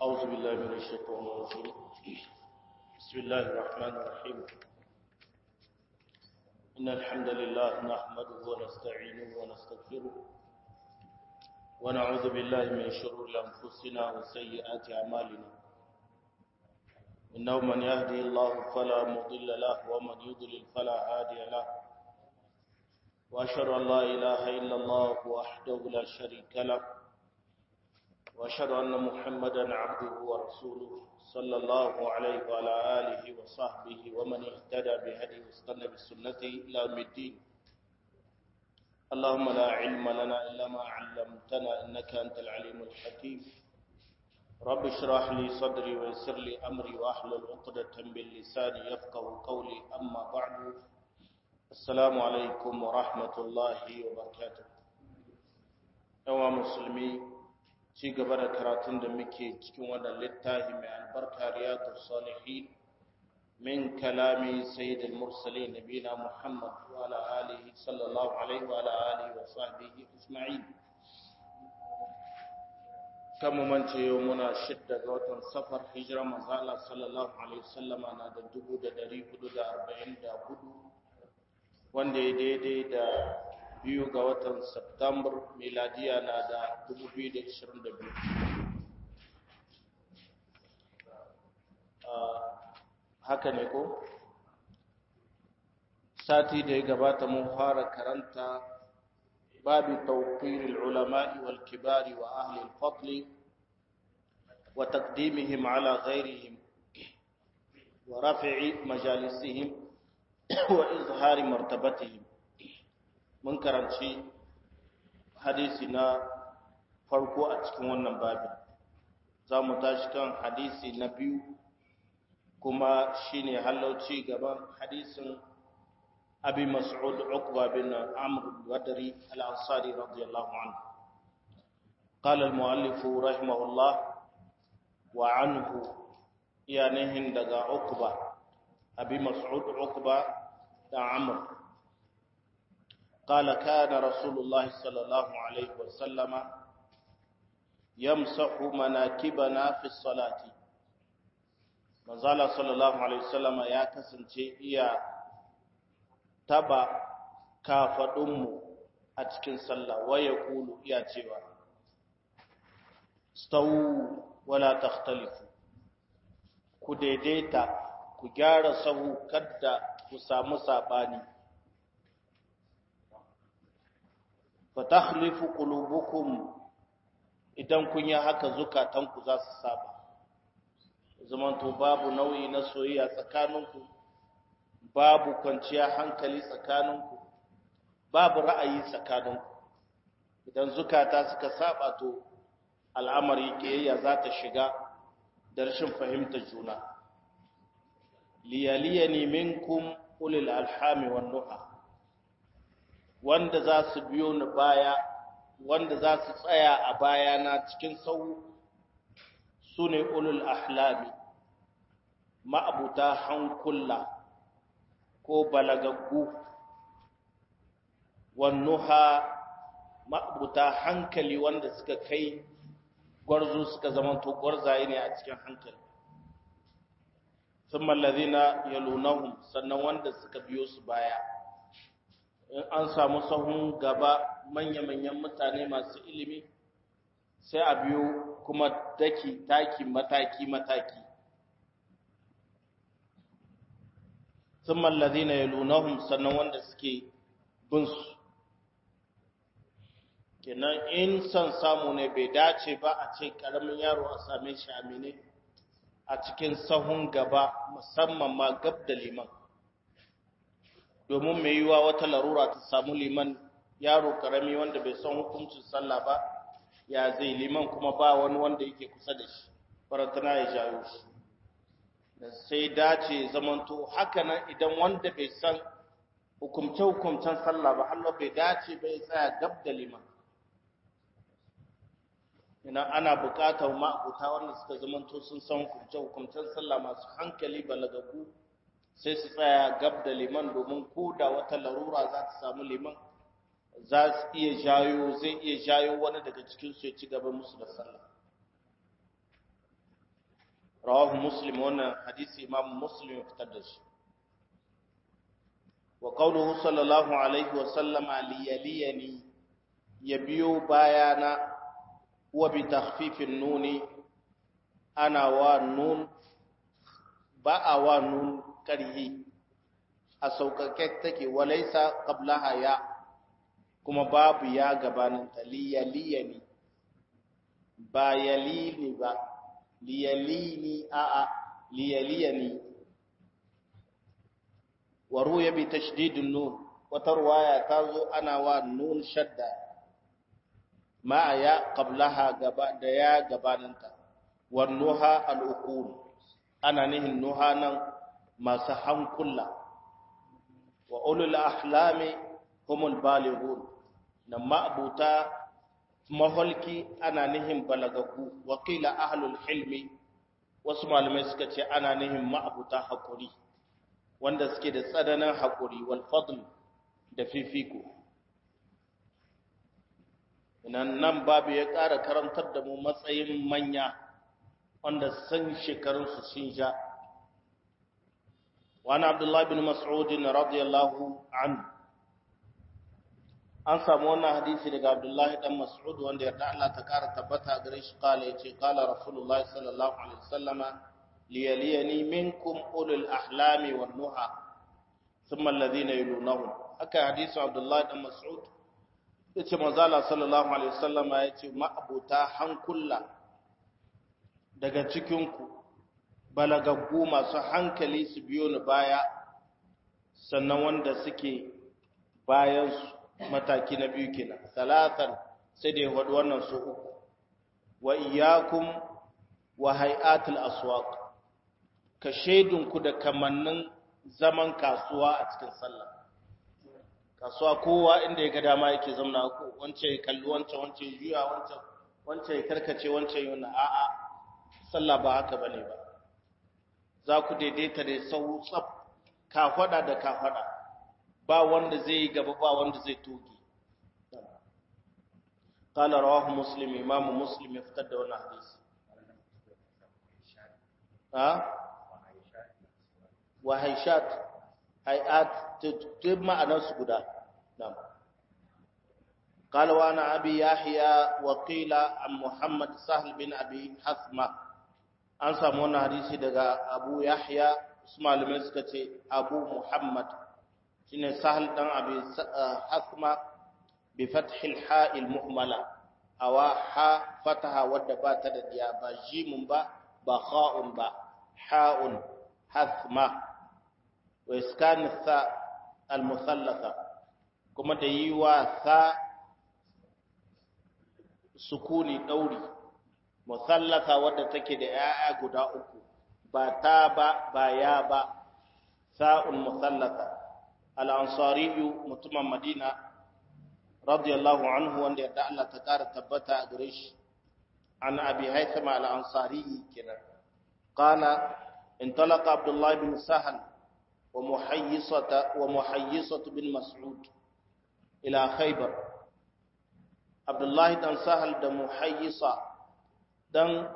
أعوذ بالله من الشيطان الرجيم بسم الله الرحمن الرحيم إن الحمد لله نحمده ونستعينه ونستغفره ونعوذ بالله من شرور أنفسنا وسيئات أعمالنا إنه من يهدي الله فلا مضل له ومن يضلل فلا هادي له وأشهد أن لا إله إلا الله وحده لا شريك له وأشهد أن محمدا عبده ورسوله صلى الله عليه وعلى آله وصحبه ومن اهتدى بهديه واستنى بسنته إلى يوم الدين اللهم لا علم لنا إلا ما علمتنا إنك أنت العليم الحكيم رب اشرح لي صدري ويسر لي أمري وأحلل عقدة من لساني يفقه قولي أما بعد السلام عليكم ورحمة الله وبركاته أيها المسلمين ci gaba da karatun da muke cikin wannan littafi mai albarka riyadu salihin min kalami sayyidul mursalin nabina muhammad wa ala alihi sallallahu alaihi wa ala alihi wa sahbihi ajma'in kan mance yau muna shidda ga watan safar hijira manzo Allah sallallahu alaihi wasallama na da dubu da dari hudu da arba'in da hudu wanda ya daidai da biyu ga watan Septambar miladiya na da 2022. Haka ne ko? Sati da ya gabata mun fara karanta babu tawqiril ulama'i wal kibari wa ahli al-fadli wa taqdimihim ala ghayrihim wa raf'i majalisihim wa izhari martabatihim mun karanci hadisi na farko a cikin wannan babin za mu tashi kan hadisi na biyu kuma shine halauci gaban hadisin abi mas'ud uqba bin amr wadari al-ansari radiyallahu anhu قال المؤلف رحمه الله وعنه يعني دغا عقبه ابي مسعود عقبه دا عمرو قال كان رسول الله صلى الله عليه وسلم يمسح مناكبنا في الصلاة manzala sallallahu alaihi wasallama ya kasance iya taba kafadunmu a cikin sallah waya kulu iya cewa stawu wala takhtalifu ku daidaita ku gyara sahu kadda ku samu sabani fatakhlifu qulubukum idan kun yi haka zukatanku za su saba zamanto babu nau'i na soyayya tsakaninku babu kwanciya hankali tsakaninku babu ra'ayi tsakaninku idan zukata suka saba to al'amari kiyayya za ta shiga da rashin fahimtar juna liyaliyani minkum ulil alhami wan nuha wanda za su biyo ni baya wanda za su tsaya a bayana cikin sau su ne ulul ahlami ma'abuta hankula ko balagaggu wannuha ma'abuta hankali wanda suka kai gwarzo suka zamanto gwarzaye ne a cikin hankali sun mallazina yalunahum sannan wanda suka biyo su baya in an samu sahun gaba manya-manyan mutane masu ilimi sai a biyo kuma daki taki mataki-mataki sun mallazi na yalunahun sannan wanda suke binsu kenan in son samu ne bai dace ba a ce karamin yaro a same shi amine a cikin sahun gaba musamman ma gab da liman domin mai yiwa wata larura ta samu liman yaro karami wanda bai san hukuncin sallah ba ya zai liman kuma ba wani wanda yake kusa da shi faratana ya jayo shi da sai dace zamanto haka nan idan wanda bai san hukumce-hukumcen sallah ba Allah bai dace bai tsaya gab da liman ina ana buƙatar ma'abuta wanda suka zamanto sun san hukumce-hukumcen sallah masu hankali balagagu sai su tsaya gab da liman domin ko da wata larura za ta samu liman za su iya jayo zai iya jayo wani daga cikinsu ya ci gaba musu da sallah rawahu muslim wannan hadisi imam muslim ya fitar da shi wa qawluhu sallallahu alaihi wa sallama liyaliyani ya biyo bayana wa bi takhfifin nuni ana wa nun ba a wa nun karhi a sauƙaƙe take walaisa qablaha ya kuma babu ya gabanin ta liyaliyani ba yalini ba liyalini a a liyaliyani wa ruya bi tashdidin nun wata ruwaya ta zo ana wa nun shadda ma ya qablaha gaba da ya gabaninta wa nuha al-uqul ana nihin nuha nan masu hankula wa ulul ahlami humul balighun nan ma'abuta maholki ana nihin balagagu wa qila ahlul hilmi wasu malamai suka ce ana nihin ma'abuta hakuri wanda suke da tsananin hakuri wal fadl da fifiko nan nan babu ya ƙara karantar da mu matsayin manya wanda san shekarunsu sun ja wani abdullahi bin mas'udin radiyallahu anhu an samu wannan hadisi daga abdullahi dan mas'ud wanda yarda Allah ta kara tabbata gare shi kala yace kala rasulullah sallallahu alaihi wasallama liyaliyani minkum ulul ahlami wan nuha thumma alladhina yalunahum haka hadisi abdullahi dan mas'ud yace manzo Allah sallallahu alaihi wasallama yace ma'abuta hankulla daga cikin ku balagaggu masu hankali su biyo ni baya sannan wanda suke bayan su mataki na biyu kenan salatan sai da ya wadu wannan su uku wa iyyakum wa hay'atul aswaq ka shaidunku da kamannin zaman kasuwa a cikin sallah kasuwa kowa inda ya ga dama yake zamna ko wance ya kalli wancan wance ya juya wancan wance ya karkace wancan yana a'a sallah ba haka bane ba za ku daidaita da sau tsaf kafada da kafada ba wanda zai yi gaba ba wanda zai toge قال رواه مسلم امام مسلم يفتد wannan hadisi ha wa haishat hayat tib ma'anar su guda na'am قال وانا ابي يحيى وقيل عن محمد سهل بن ابي حثمه an samu wannan hadisi daga abu yahya su malamai suka ce abu muhammad shine sahal dan abi hasma bi fathil ha'il muhmala awa ha fataha wadda ba ta da diya ba jimun ba ba kha'un ba ha'un hasma wa iskan sa al musallatha kuma da yi wa sa sukuni dauri musallasa wadda take da ‘ya'ya guda uku, ba ta ba, ba ya ba, sa'un musallasa, al'ansariyu mutumin Madina, radiyallahu anhu wanda yadda Allah ta ƙara tabbata a gare shi, an abi haithama al'ansariyi kenan. Kana, in talaka Abdullahi bin Sahal wa muhayyisatu bin Mas'ud ila Khaybar. Abdullahi dan Sahal da muhayyisa dan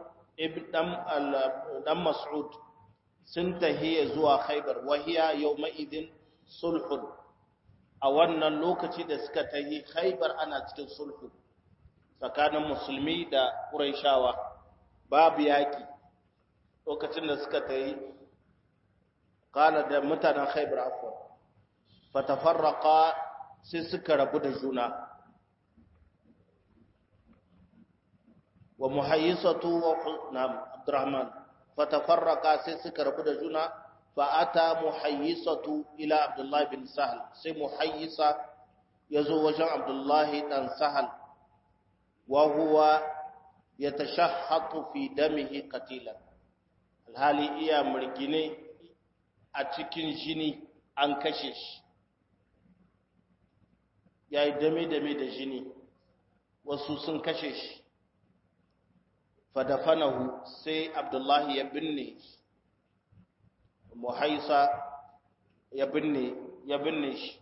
dan Mas'ud sun tahiya zuwa Khaibar wahiya yawma idin sulhun a wannan lokaci da suka tahi Khaibar ana cikin sulhu tsakanin musulmi da Qurayshawa babu yaki lokacin da suka tahi kala da mutanen Khaibar afwan fatafarraqa sai suka rabu da juna ومحيصة نعم عبد الرحمن فتفرقا سيسك ربنا جنا فأتى محيصة إلى عبد الله بن سهل سي محيصة يزوج عبد الله بن سهل وهو يتشحط في دمه قتيلا الحالي إيا مرقيني أتكين جيني أنكشش ya yi dame-dame da jini wasu sun kashe shi fadafanahu sai abdullahi ya binne muhaisa ya binne ya binne shi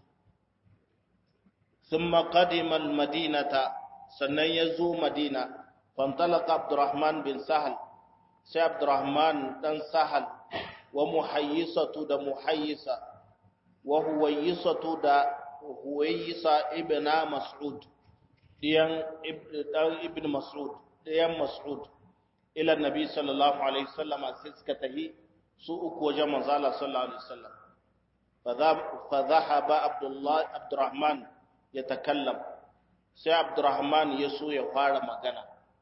thumma qadima almadinata sannan ya zo madina fantalaka abdurrahman bin sahal sai abdurrahman dan sahal wa muhayyisatu da muhayyisa wa huwayyisatu da huwayyisa ibna mas'ud diyan dan ibn mas'ud diyan mas'ud ila nabi sallallahu alaihi wasallam sai suka tahi su uku wajen manzo Allah sallallahu alaihi wasallam fa dhahaba abdullah abdurrahman yatakallam sai abdurrahman ya so ya fara magana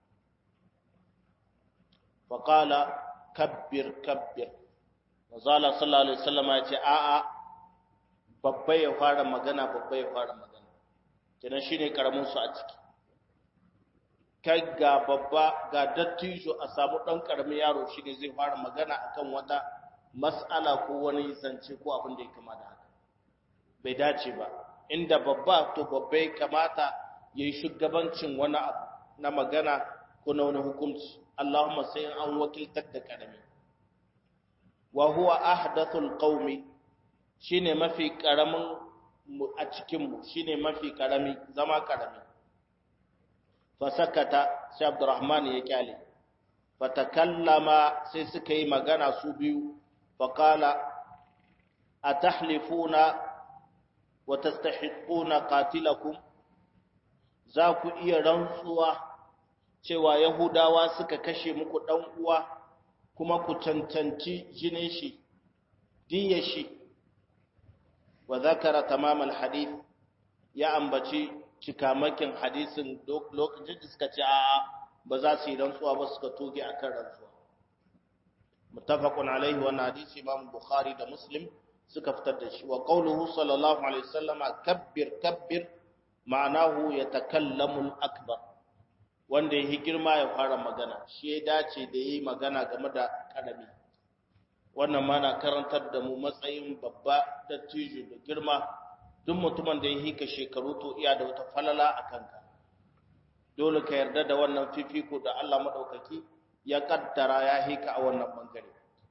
fa qala kabbir kabbir manzo Allah sallallahu alaihi wasallam ya ce a'a babba ya fara magana babba ya fara magana kenan shine karamin su a ciki kai ga babba ga dattijo a samu ɗan ƙaramin yaro shi ne zai fara magana akan wata mas'ala ko wani zance ko abin da ya kama da haka bai dace ba inda babba to babba ya kamata ya yi shugabancin wani abu na magana ko na wani hukunci Allahumma sai an wakiltar da ƙarami wa huwa ahdathul qaumi shine mafi ƙaramin a cikinmu shine mafi ƙarami zama ƙarami fasakata sai abdurrahman ya kyale fatakallama sai suka yi magana su biyu faqala atahlifuna wa tastahiquna qatilakum za ku iya rantsuwa cewa yahudawa suka kashe muku dan uwa kuma ku cancanci jinin shi diyar shi wa zakara tamamal hadith ya ambaci cikamakin hadisin lokacin da suka ce a ba za su yi rantsuwa ba suka toge a kan rantsuwa muttafaqun alaihi wa hadisi imam bukhari da muslim suka fitar da shi wa qawluhu sallallahu alaihi wasallam kabbir kabbir ma'anahu yatakallamu al-akbar wanda yi girma ya fara magana shi ya dace da yi magana game da karami wannan ma na karantar da mu matsayin babba da tijo da girma duk mutumin da ya hika shekaru to iya da wata falala a kanka dole ka yarda da wannan fifiko da Allah maɗaukaki ya kaddara ya hika a wannan bangare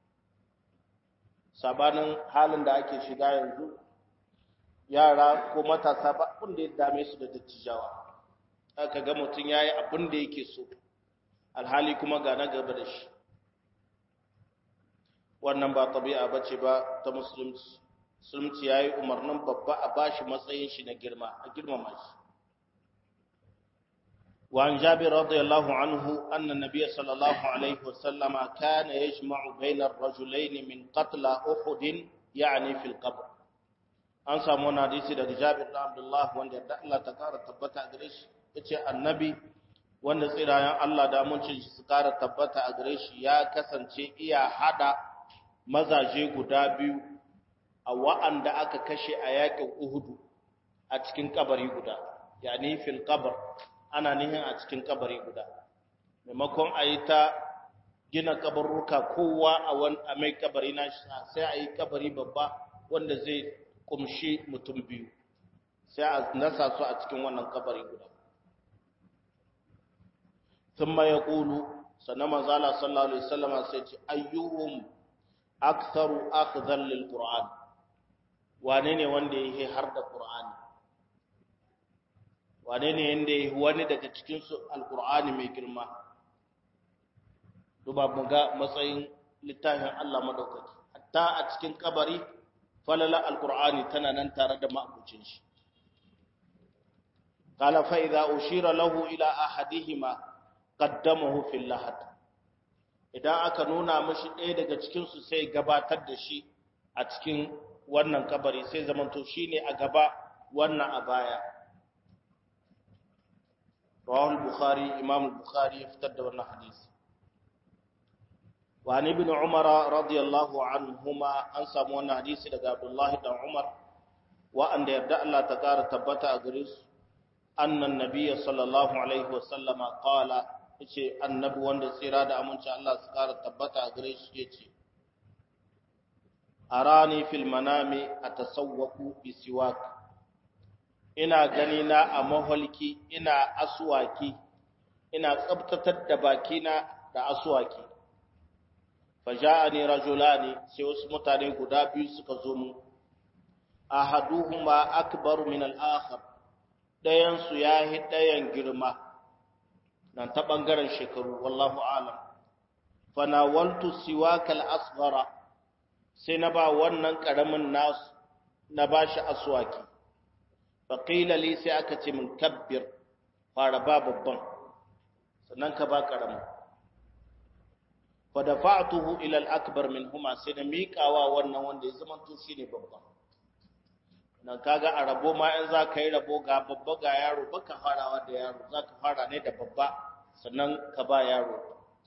sabanin halin da ake shiga yanzu yara ko matasa ba abin da ya dame su da dattijawa aka ga mutum ya yi abin da yake so alhali kuma ga na gaba da shi wannan ba tabi'a bace ba ta musulunci musulunci ya yi umarnin babba a bashi matsayin shi na girma a girmama shi وعن جابر رضي الله عنه أن النبي صلى الله عليه وسلم كان يجمع بين الرجلين من قتل أحد يعني في القبر an samu wani hadisi daga Jabir da Abdullah wanda da Allah ta kara tabbata a gare shi yace annabi wanda tsirayen Allah da amincin shi su kara tabbata a gare shi ya kasance iya hada mazaje guda biyu a wa'anda aka kashe a yakin Uhudu a cikin kabari guda yani fil qabr ana nihin a cikin kabari guda maimakon a yi ta gina kabarruka kowa a wani a mai kabari na sai a yi kabari babba wanda zai kumshi mutum biyu sai a nasa su a cikin wannan kabari guda sun ma ya ƙulu sannan manzala sallallahu alaihi wasallama sai ce ayyuhum aktharu akhdhan lil qur'an wane ne wanda yake har da qur'ani wane ne yanda yi wani daga cikinsu alkur'ani mai girma duba mu ga matsayin littafin Allah madaukaki hatta a cikin kabari falala alkur'ani tana nan tare da ma'abucin shi qala fa idza ushira lahu ila ahadihima qaddamahu fil lahad idan aka nuna mashi ɗaya daga cikin su sai gabatar da shi a cikin wannan kabari sai zamanto shine a gaba wannan a baya رواه البخاري إمام البخاري يفتد ورنا حديث وعن ابن عمر رضي الله عنهما أنسى مونا حديث لقى عبد الله بن عمر وأن يبدأ الله تكار تبتا أغريس أن النبي صلى الله عليه وسلم قال yace annabi wanda tsira da aminci Allah su kara tabbata a gare shi yace arani fil manami atasawwaku bi siwak ina gani na a maholki ina aswaki ina tsabtatar da bakina da aswaki faja'ani rajulani sai wasu mutane guda biyu suka zo mu ahaduhuma akbar min al-akhar dayan su yahi dayan girma nan ta bangaren shekaru wallahu alam fanawaltu siwakal asghara sai na ba wannan karamin nasu na bashi aswaki faqila li sai aka ce min kabbir fara ba babban sannan ka ba karamin fa dafa'tuhu ila al-akbar minhuma sai na miƙawa wannan wanda ya zama to shine babban nan kaga a rabo ma in za ka yi rabo ga babba ga yaro baka farawa da yaro za ka fara ne da babba sannan ka ba yaro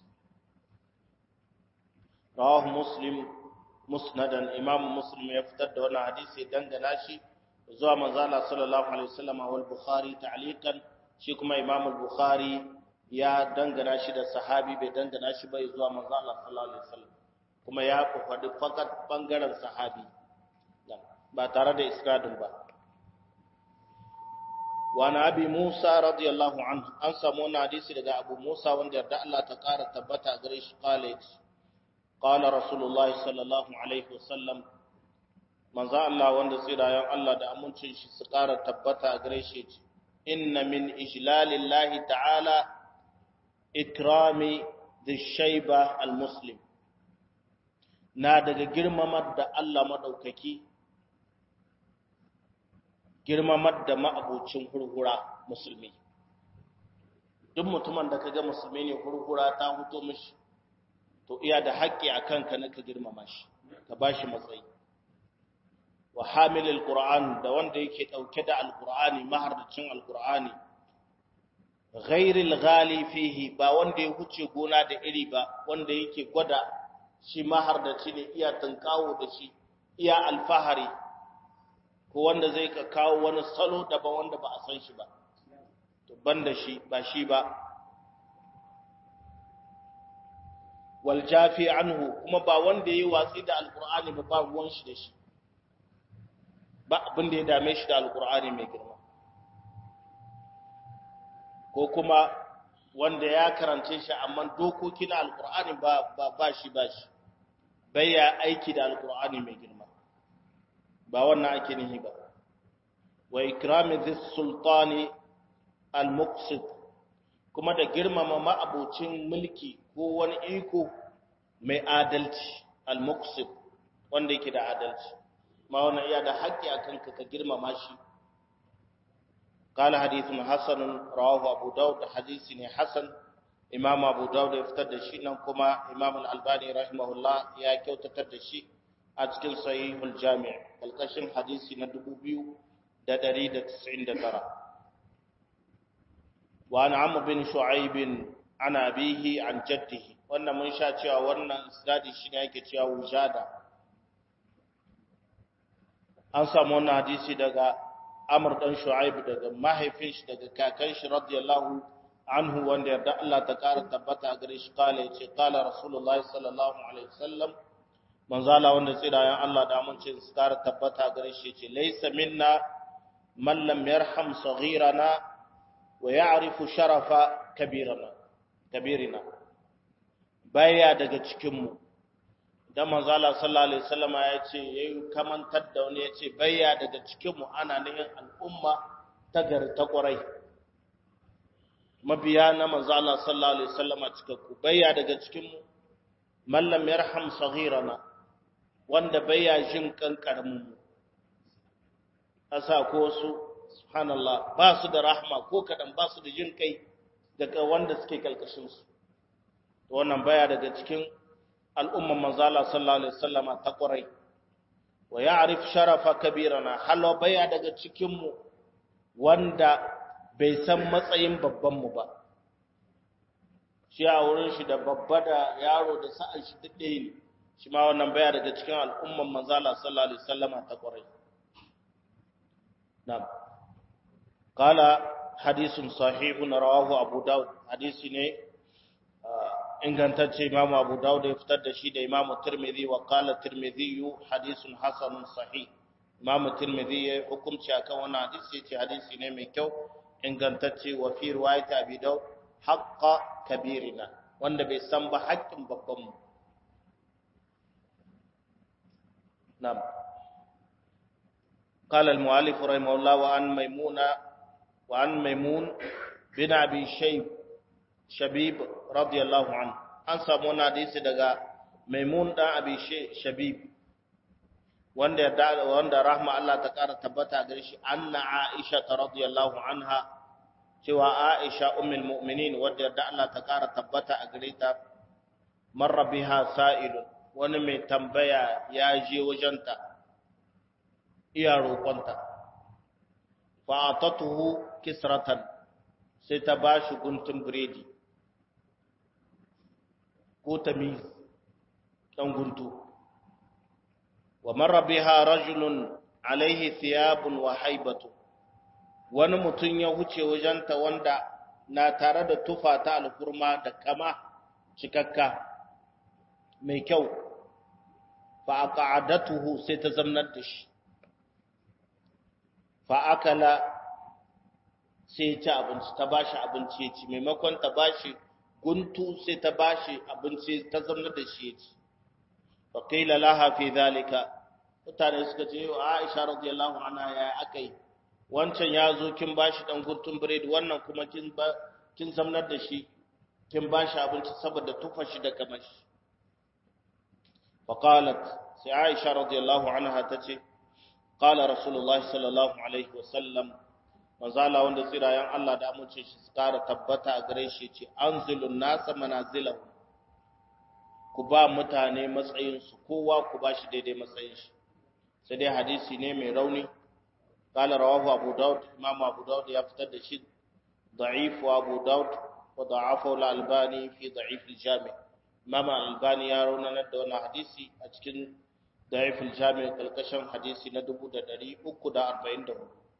rawahu muslim musnadan imam muslim ya fitar da wannan hadisi dangana shi zuwa manzo Allah sallallahu alaihi wasallam wal bukhari ta'liqan shi kuma imam al-bukhari ya dangana shi da sahabi bai dangana shi bai zuwa manzo Allah sallallahu alaihi wasallam kuma ya faɗi fakat bangaren sahabi ba tare da isnadin ba wa na abi Musa radiyallahu anhu an samu wani hadisi daga Abu Musa wanda yarda Allah ta ƙara tabbata gare shi college qala rasulullahi sallallahu alaihi wasallam manzo Allah wanda tsirayen Allah da amincin shi su ƙara tabbata gare shi inna min ijlalillahi ta'ala ikrami dhishayba almuslim na daga girmamar da Allah madaukaki girmamar da ma'abucin hurhura musulmi duk mutumin da kaga musulmi ne hurhura ta huto mishi to iya da haƙƙi a kanka na ka girmama shi ka ba shi matsayi wa hamilil qur'an da wanda yake ɗauke da alqur'ani mahardacin alqur'ani ghairil ghali fihi ba wanda ya huce gona da iri ba wanda yake gwada shi mahardaci ne iya tunkawo da shi iya alfahari ko wanda zai ka kawo wani salo daban wanda ba a san shi ba to banda shi ba shi ba wal jafi anhu kuma ba wanda yayi watsi da alqur'ani ba ba ruwan shi da shi ba abin da ya dame shi da alqur'ani mai girma ko kuma wanda ya karance shi amma dokoki na alqur'ani ba ba shi ba shi bai ya aiki da alqur'ani mai girma ba wannan ake nihi ba wa ikrami dhis sultani al muqsit kuma da girmama ma'abucin mulki ko wani iko mai adalci al muqsit wanda yake da adalci ma wannan iya da haƙƙi akan ka ka girmama shi قال حديث حسن رواه ابو داود حديث حسن امام ابو داود يفتر da shi nan kuma imam al-albani rahimahullah ya kyautatar da shi a cikin sahihul jami' kalkashin hadisi na 2199 wa an amr bin shu'aib an abihi an jaddihi wannan mun sha cewa wannan isnadi shine yake cewa wujada an samu wannan hadisi daga amr dan shu'aib daga mahaifin shi daga kakan shi radiyallahu anhu wanda yarda Allah ta kara tabbata gare shi kala yace kala rasulullahi sallallahu alaihi wasallam manzala wanda tsirayen Allah da amince su kara tabbata gare shi ce laysa minna man lam yarham saghirana wa ya'rifu sharafa kabirana kabirina baya daga cikin mu dan manzala sallallahu alaihi wasallam ya ce yayi kamantar da wani ya ce baya daga cikin mu ana nihin al'umma ta gari ta kwarai mabiya na manzala sallallahu alaihi wasallam cikakku baya daga cikin mu man lam yarham saghirana wanda baya jin kankarmin mu asa ko su subhanallah ba su da rahma ko kadan ba su da jin kai daga wanda suke kalkashin su to wannan baya daga cikin al'umman manzala sallallahu alaihi wasallama ta kwarai wa ya'rif sharafa kabirana halo baya daga cikin mu wanda bai san matsayin babban mu ba shi a wurin shi da babba da yaro da sa'an shi duk ɗaya ne shi ma wannan baya daga cikin al'umman manzala sallallahu alaihi wasallama ta kwarai na'am qala hadisun sahihun rawahu abu daud hadisi ne ingantacce imamu abu daud ya fitar da shi da imamu tirmidhi wa qala tirmidhi hadisun hasanun sahih imamu tirmidhi ya hukunci akan wannan hadisi yace hadisi ne mai kyau ingantacce wa fi riwayat abi daud haqqa kabirina wanda bai san ba haƙƙin babban mu na'am قال المؤلف رحمه الله وعن ميمونة وعن ميمون بن أبي شيب شبيب رضي الله عنه an samu wani hadisi daga maimun dan abi shabib wanda ya wanda rahma Allah ta kara tabbata gare shi anna aisha radiyallahu anha cewa aisha ummul mu'minin wanda yarda Allah ta kara tabbata a gare ta marra biha sa'ilun wani mai tambaya ya je wajenta iya roƙonta fa atatuhu kisratan sai ta bashi guntun biredi ko tamiz dan guntu wa marra biha rajulun alaihi thiyabun wa haibatu wani mutum ya huce wajenta wanda na tare da tufa ta alkurma da kama cikakka mai kyau fa aqa'adatuhu sai ta zamnar da shi fa akala sai ci abinci ta bashi abinci ya ci maimakon ta bashi guntu sai ta bashi abinci ta zamnar da shi ya ci fa qila laha fi dhalika mutane suka ce wa Aisha radiyallahu anha ya akai wancan ya zo kin bashi dan guntun biredi wannan kuma kin ba kin zamnar da shi kin bashi abinci saboda tufa shi da kamashi fa qalat sai Aisha radiyallahu anha tace qala rasulullahi sallallahu alaihi wasallam manzala wanda tsirayen Allah da amince shi su kara tabbata a gare shi ce anzilun nasa manazilahu ku ba mutane matsayinsu kowa ku ba shi daidai matsayin shi sai dai hadisi ne mai rauni qala rawahu abu daud imam abu daud ya fitar da shi da'if wa abu daud wa da'afa al-albani fi da'if al-jami imam al-albani ya raunana da wannan hadisi a cikin da'if al-jami kalkashin hadisi na 1344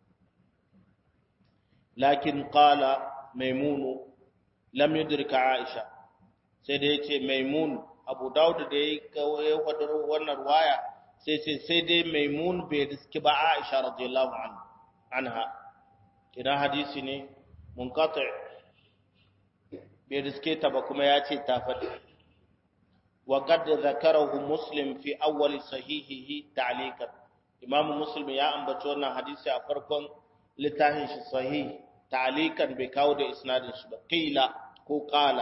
lakin qala maimunu lam yudrika aisha sai da yace maimun abu daud da ya kawo wadar wannan waya sai ce sai dai maimun bai riski ba aisha radiyallahu anha idan hadisi ne munqati bai riske ta ba kuma ya ce ta faɗi wa qad zakarahu muslim fi awwal sahihihi ta'liqan imamu muslim ya ambaci wannan hadisi a farkon littafin shi sahih ta'liqan bai kawo da isnadin shi ba qila ko qala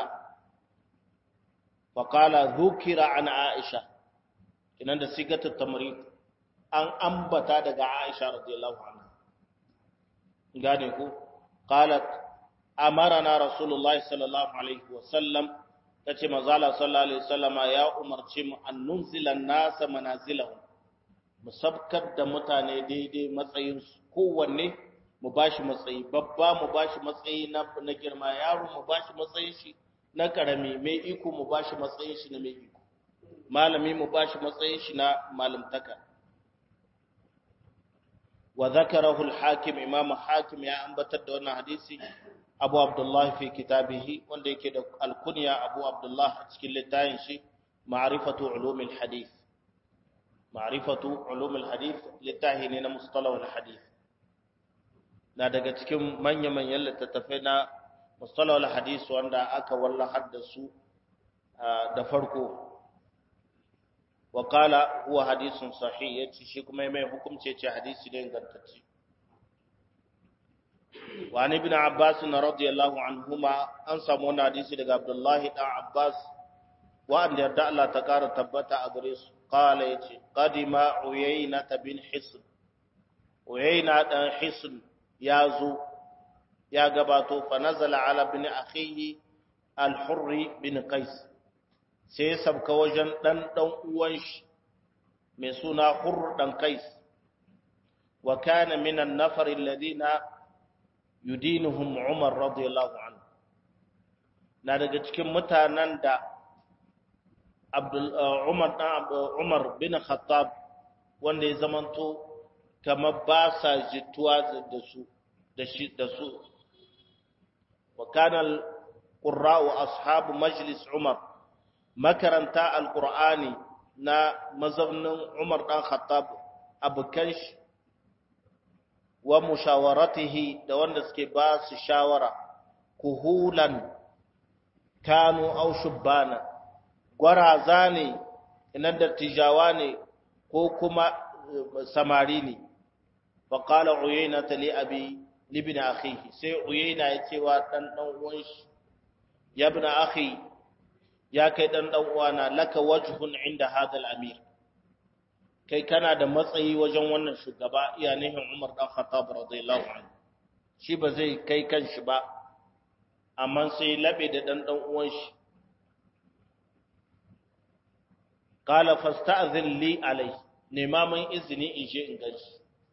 fa qala dhukira an aisha kinan da sigatul tamrid an ambata daga aisha radiyallahu anha gane ku qalat amarana rasulullahi sallallahu alaihi wasallam tace manzala sallallahu alaihi wasallama ya umarci mu an nunzila nasa manazilahum mu sabkar da mutane daidai matsayin su kowanne mu bashi matsayi babba mu bashi matsayi na na girma yaro mu bashi matsayin shi na karami mai iko mu bashi matsayin shi na mai iko malami mu bashi matsayin shi na malamtaka wa zakarahu al-hakim imam hakim ya ambatar da wannan hadisi abu abdullah fi kitabihi wanda yake da alkunya abu abdullah a cikin littafin shi ma'rifatu ulumil hadith ma'rifatu ulumil hadith littafi ne na mustalahul hadith na daga cikin manya manyan littattafai na mustalahul hadith wanda aka wallahar da su da farko wa qala huwa hadithun sahih yace shi kuma mai hukunci ce hadisi ne ingantacce وعن ابن عباس رضي الله عنهما an samu wannan hadisi daga Abdullahi dan Abbas wanda yarda Allah ta kara tabbata a gare su qala yace qadima uyayna bin hisn uyayna dan hisn yazo ya gabato fa nazala ala bin akhihi al-hurr bin qais sai sabka wajen dan dan uwan shi mai suna hurr dan qais wa kana min an-nafar alladhina yudinuhum Umar radiyallahu anhu na daga cikin mutanen da Abdul Umar dan Umar bin Khattab wanda ya zamanto kamar ba sa jituwa da su da shi da su wa kana al-qurra'u ashabu majlis Umar makaranta al-Qur'ani na mazaunin Umar dan Khattab abukan shi wa mushawaratihi da wanda suke ba su shawara kuhulan kanu au shubbana gwaraza ne inan da tijawa ne ko kuma samari ne fa qala uyayna li abi libni akhihi sai uyayna ya ce wa dan dan uwan shi ya ibn akhi ya kai dan dan uwana laka wajhun inda hadal amir kai kana da matsayi wajen wannan shugaba iya nihin Umar dan Khattab radiyallahu anhu shi ba zai kai kanshi ba amma sai labe da dan dan uwan shi qala fasta'zin li alai nema min izini in je in gaji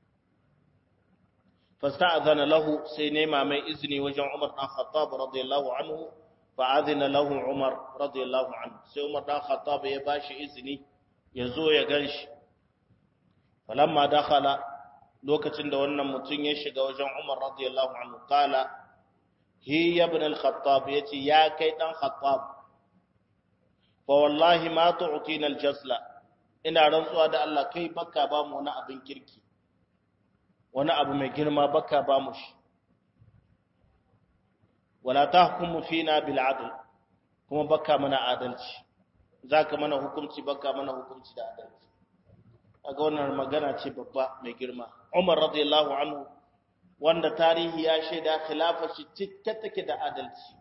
fasta'zana lahu sai nema mai izini wajen Umar dan Khattab radiyallahu anhu fa'adhina lahu Umar radiyallahu anhu sai Umar dan Khattab ya bashi izini ya zo ya ganshi falamma dakhala lokacin da wannan mutum ya shiga wajen Umar radiyallahu anhu kala hi ibn al-Khattab yace ya kai dan Khattab fa wallahi ma tu'tina al-jasla ina rantsuwa da Allah kai baka ba mu wani abin kirki wani abu mai girma baka ba mu shi wala tahkumu fina bil adl kuma baka mana adalci zaka mana hukunci baka mana hukunci da adalci aga wannan magana ce babba mai girma Umar radiyallahu anhu wanda tarihi ya shaida khilafa shi cike take da adalci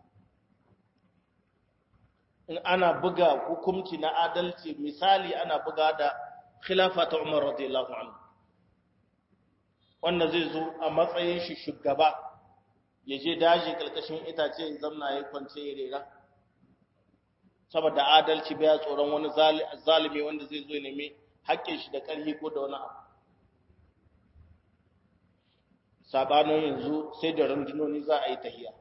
in ana buga hukunci na adalci misali ana buga da khilafa ta Umar radiyallahu anhu wanda zai zo a matsayin shi shugaba ya je daji kalkashin itace ya zamna ya kwance ya rera saboda adalci baya tsoron wani zalimi wanda zai zo ya nemi haƙƙin shi da ƙarfi ko da wani abu sabanin yanzu sai da rundunoni za a yi tahiya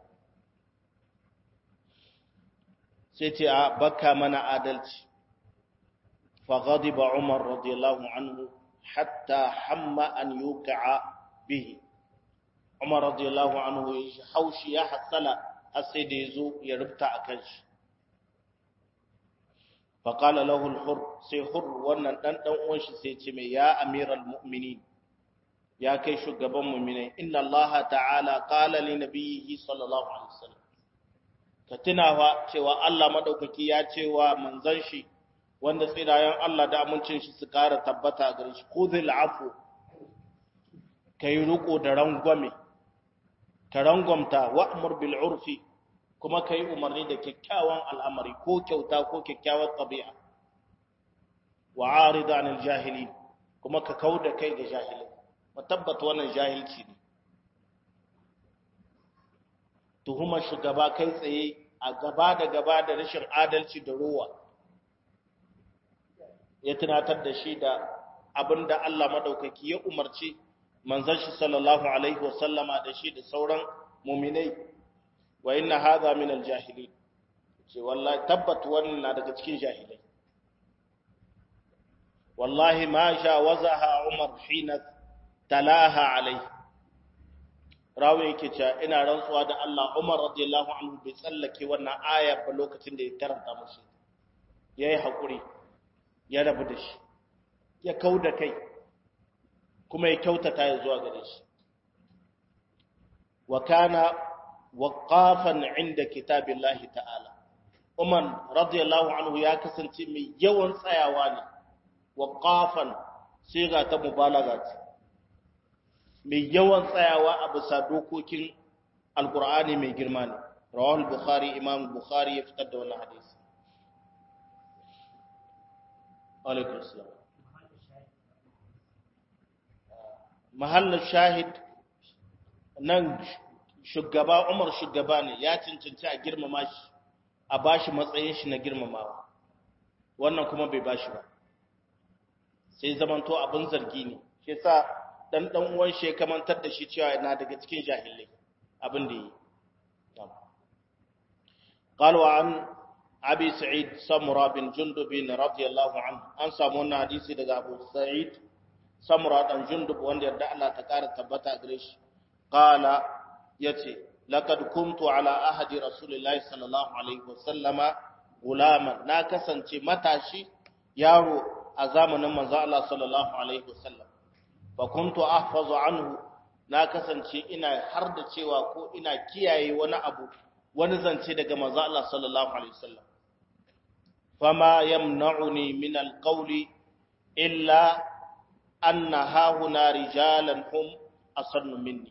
sai ce a baka mana adalci fa ghadiba umar radiyallahu anhu hatta hamma an yuqa'a bihi umar radiyallahu anhu ya haushi ya hasala har sai da yazo ya rubuta akan shi fa qala lahu al-hur sai hur wannan dan dan uwan shi sai ce mai ya amiral mu'minin ya kai shugaban mu'minai inna allaha ta'ala qala li nabiyhi sallallahu alaihi wasallam ka tunawa cewa Allah madaukaki ya cewa manzon shi wanda tsirayen Allah da amincin shi su ƙara tabbata a gare shi khudhil afu kai riko da rangwame ka rangwamta wa'mur bil urfi kuma kai umarni da kyakkyawan al'amari ko kyauta ko kyakkyawar tabi'a wa arid anil jahilin kuma ka kauda kai ga jahilai tabbata wannan jahilci ne tuhumar shugaba kai tsaye a gaba da gaba da rashin adalci da ruwa ya tunatar da shi da abinda Allah madaukaki ya umarci manzon shi sallallahu alaihi wasallama da shi da sauran mu'minai wa inna hadha min al-jahilin ce wallahi tabbat wannan na daga cikin jahilai wallahi ma jawazaha umar hina talaha alaihi rawi yake cewa ina rantsuwa da Allah Umar radiyallahu anhu bai tsallake wannan aya ba lokacin da ya karanta musu yayi hakuri ya rabu da shi ya kauda kai kuma ya kyautata ya zuwa gare shi wa kana waqafan inda kitabillahi ta'ala Umar radiyallahu anhu ya kasance mai yawan tsayawa ne waqafan sai ga ta mubalaga ce mai yawan tsayawa a bisa dokokin alkur'ani mai girma ne rawahul bukhari imam bukhari ya fitar da wannan hadisi alaikum salam mahallin shahid nan shugaba umar shugaba ne ya cancanci a girmama shi a bashi matsayin shi na girmamawa wannan kuma bai bashi ba sai zamanto abin zargi ne shi sa dan dan uwan shi ya kamantar da shi cewa yana daga cikin jahilai abin da yi قال وعن ابي سعيد سمره بن جندب رضي الله عنه an samu wannan hadisi daga Abu Sa'id Samura dan Jundub wanda yarda Allah ta kara tabbata gare shi qala yace laqad kuntu ala ahadi rasulillahi sallallahu alaihi wasallama gulaman na kasance matashi yaro a zamanin manzo Allah sallallahu alaihi wasallam fa kuntu ahfazu anhu na kasance ina har da cewa ko ina kiyaye wani abu wani zance daga manzo Allah sallallahu alaihi wasallam fama yamna'uni min alqawli illa anna hahuna rijalan hum asannu minni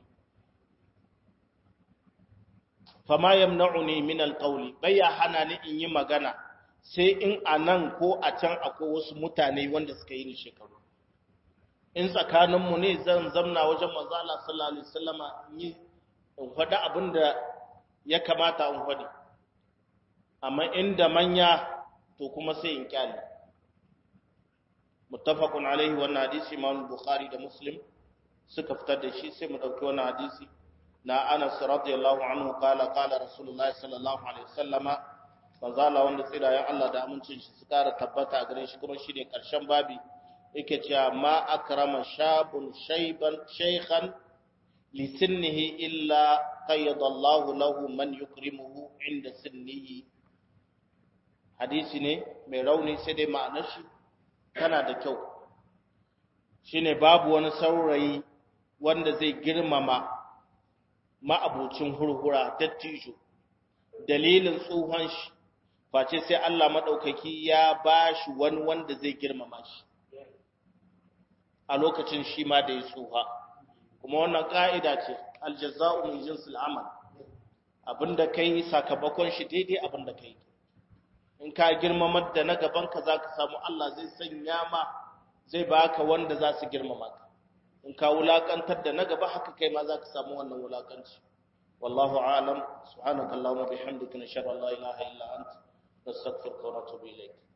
fama yamna'uni min alqawli bayya hana ni in yi magana sai in a nan ko a can akwai wasu mutane wanda suka yi ni shekaru in tsakaninmu ne zan zamna wajen manzo Allah sallallahu alaihi wasallama in yi in faɗi abin da ya kamata in faɗi amma inda manya to kuma sai in kyale muttafaqun alaihi wannan hadisi Imam Bukhari da Muslim suka fitar da shi sai mu dauki wannan hadisi na Anas radiyallahu anhu kala kala Rasulullahi sallallahu alaihi wasallama manzo Allah wanda tsirayen Allah da amincin shi su kara tabbata a gare shi kuma shine karshen babi yake cewa ma akrama shabun shayban shaykhan li sinnihi illa qayyada Allah lahu man yukrimuhu inda sinnihi hadisi ne mai rauni sai dai ma'anar shi tana da kyau shine babu wani saurayi wanda zai girmama ma'abucin hurhura dattijo dalilin tsohon shi face sai Allah maɗaukaki ya ba shi wani wanda zai girmama shi a lokacin shi ma da ya tsoha kuma wannan ƙa'ida ce aljaza'u min jinsil amal abinda kai sakamakon shi daidai abinda kai in ka girmamar da na gaban ka zaka samu Allah zai sanya ma zai baka wanda za su girmama ka in ka wulakantar da na gaba haka kai ma zaka samu wannan wulakanci wallahu a'lam subhanakallahumma bihamdika nashhadu an la ilaha illa anta nastaghfiruka wa natubu ilayk